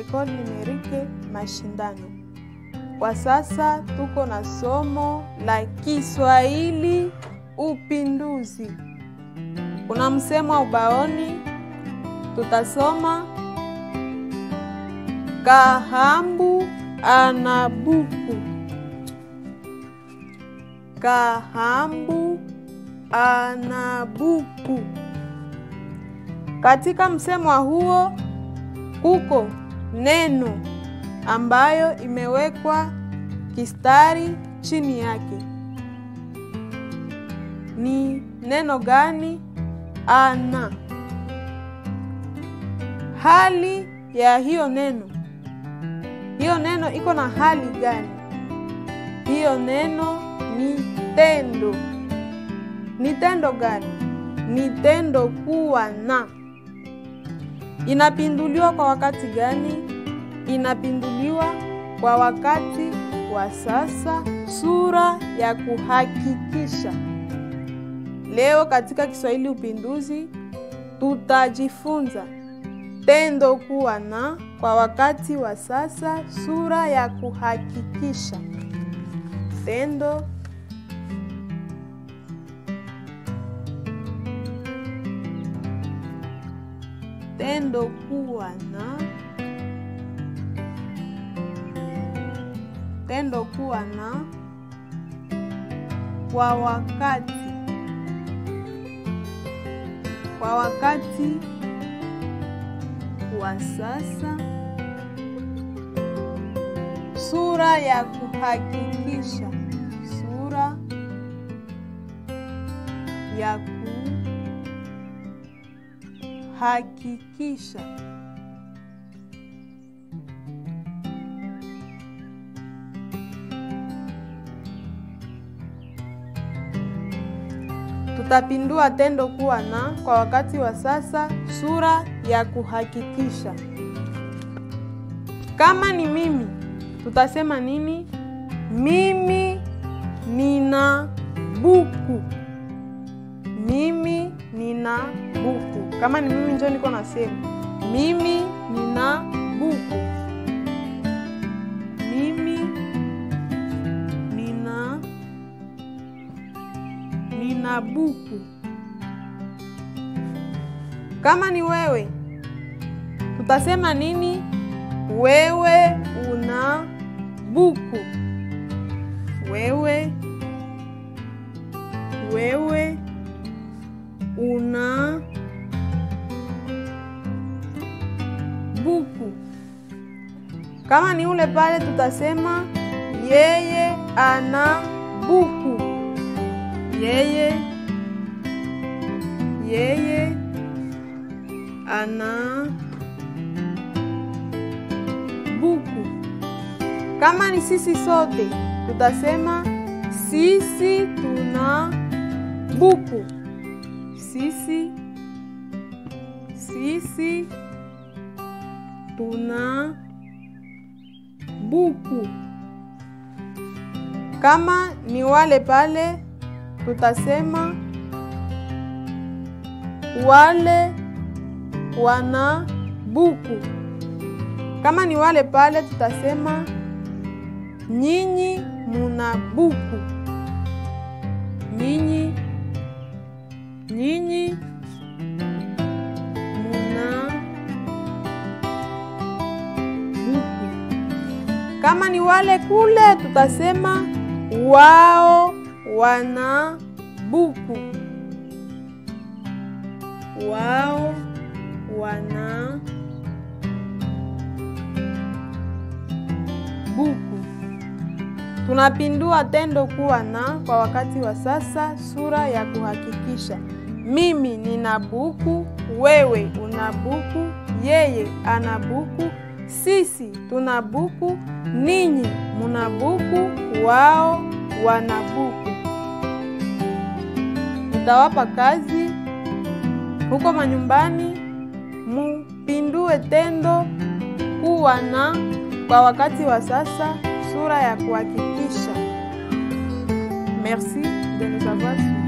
Ecole Numerique Mashindano. Kwa sasa tuko na somo la Kiswahili Upinduzi. Kuna msemo ubaoni, tutasoma Kahambu ana buku. Kahambu ana buku. Katika msemo huo kuko neno ambayo imewekwa kistari chini yake. Ni neno gani? Ana. Hali ya hiyo neno, hiyo neno iko na hali gani? Hiyo neno ni tendo. Ni tendo gani? Ni tendo kuwa na. Inapinduliwa kwa wakati gani? Inapinduliwa kwa wakati wa sasa, sura ya kuhakikisha. Leo katika Kiswahili Upinduzi tutajifunza tendo kuwa na kwa wakati wa sasa, sura ya kuhakikisha. Tendo tendo kuwa na tendo kuwa na kwa wakati kwa wakati wa sasa, sura ya kuhakikisha, sura ya kuhakikisha. Tutapindua tendo kuwa na kwa wakati wa sasa, sura ya kuhakikisha. Kama ni mimi, tutasema nini? Mimi nina buku. Mimi nina buku. Kama ni mimi, njo niko nasema mimi nina buku. Mimi nina nina buku. Kama ni wewe, tutasema nini? Wewe una buku. Wewe wewe una buku. Kama ni ule pale, tutasema yeye ana buku. Yeye yeye ana buku. Kama ni sisi sote, tutasema sisi tuna buku. Sisi sisi tuna buku. Kama ni wale pale, tutasema wale wana buku. Kama ni wale pale, tutasema nyinyi muna buku. Nyinyi nyinyi muna buku. Kama ni wale kule, tutasema wao wana buku. Wao wana buku. Tunapindua tendo kuwa na kwa wakati wa sasa, sura ya kuhakikisha. Mimi nina buku, wewe una buku, yeye ana buku, sisi tuna buku, ninyi muna buku, wao wana buku. Nitawapa kazi huko manyumbani, mupindue tendo kuwa na kwa wakati wa sasa, sura ya kuhakikisha. Merci de nous avoir suivis.